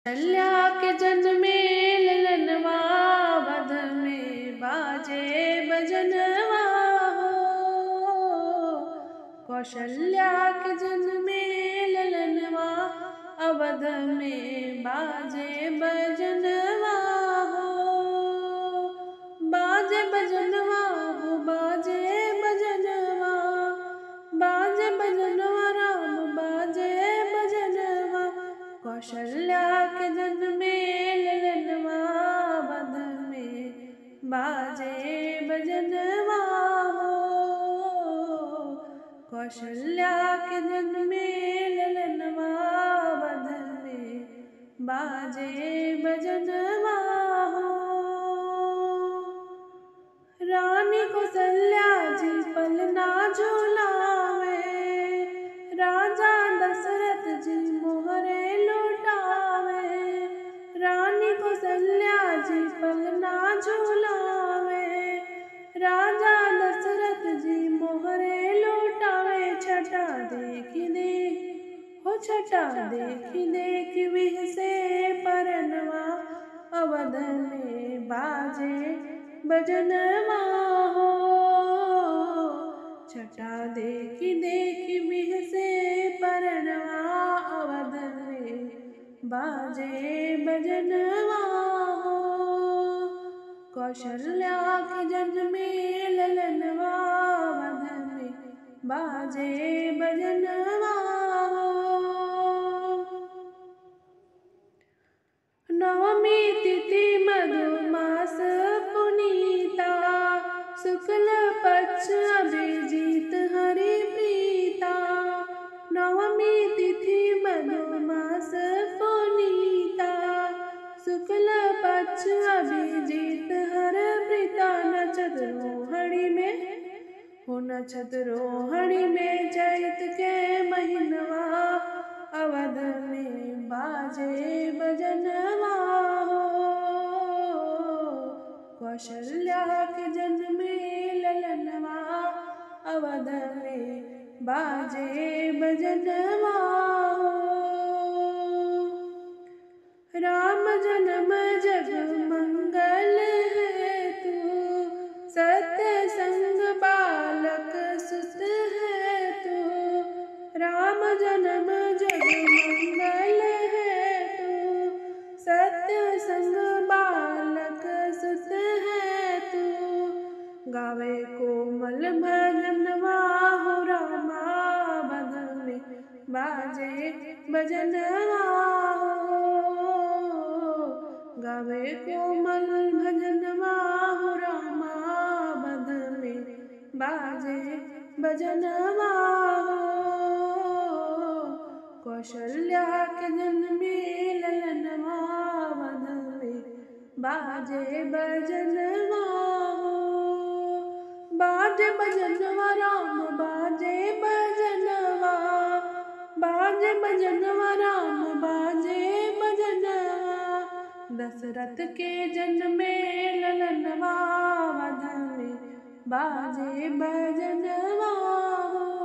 कौशल्या के जन्मे ललनवा वध में बाजे बजनवा हो कौशल्या के जन्मे ललनवा अवध में बाजे बजनवा हो बाजे बजनवा हो बाजे बजनवा बाजे बजनवा राम बाजे बजनवा कौशल्या के जन्मे ललनवा वध में बाजे बजनवा हो कौशल्या के जन्मे ललनवा वध में बाजे बजनवा हो रानी कौशल्या जी पलना झूलावे राजा दशरथ जी मोहरे लुटावे रानी कौशल्या जी पलना झूलावे राजा दशरथ जी मोहरे लुटावे छटा देखी देख हो छटा देखी देख विह से परनवा अवध में बाजे बजनवा हो छटा देखी देखी बिह से परनवा अवध में बाजे बजनवा हो कौशल्या के जन्मे ललनवा वध में बाजे बजनवा हो नवमी तिथि मधुमास पुनीता शुक्ल पक्ष अभिजीत हरि प्रीता नवमी तिथि मधुमास पुनीता शुक्ल पक्ष अभिजीत हर प्रीता नचत रोहणी में हो नचत रोहणी में चैत के महीनवा अवध में बाजे बजनवा हो कौशल्या के जन्मे ललनवा अवध में बाजे बजनवा हो राम जन्म जग मंगल है तू सत्य संग बालक सुत है तू राम जन्म जग मंगल है तू सत्य संग बालक सुत है तू गावे कोमल भजनवा हो रामा बद में बाजे भजनवा हो गावे कोमल भजनवा हो रामा बद में बाजे भजनवा हो कौशल्या के जन्मे ललनवा वध में बाजे बजनवा हो बाजे बजनवा राम बाजे बजनवा बाजे बजनवा राम बाजे बजनवा दशरथ के जन्मे ललनवा वध में बाजे बजनवा हो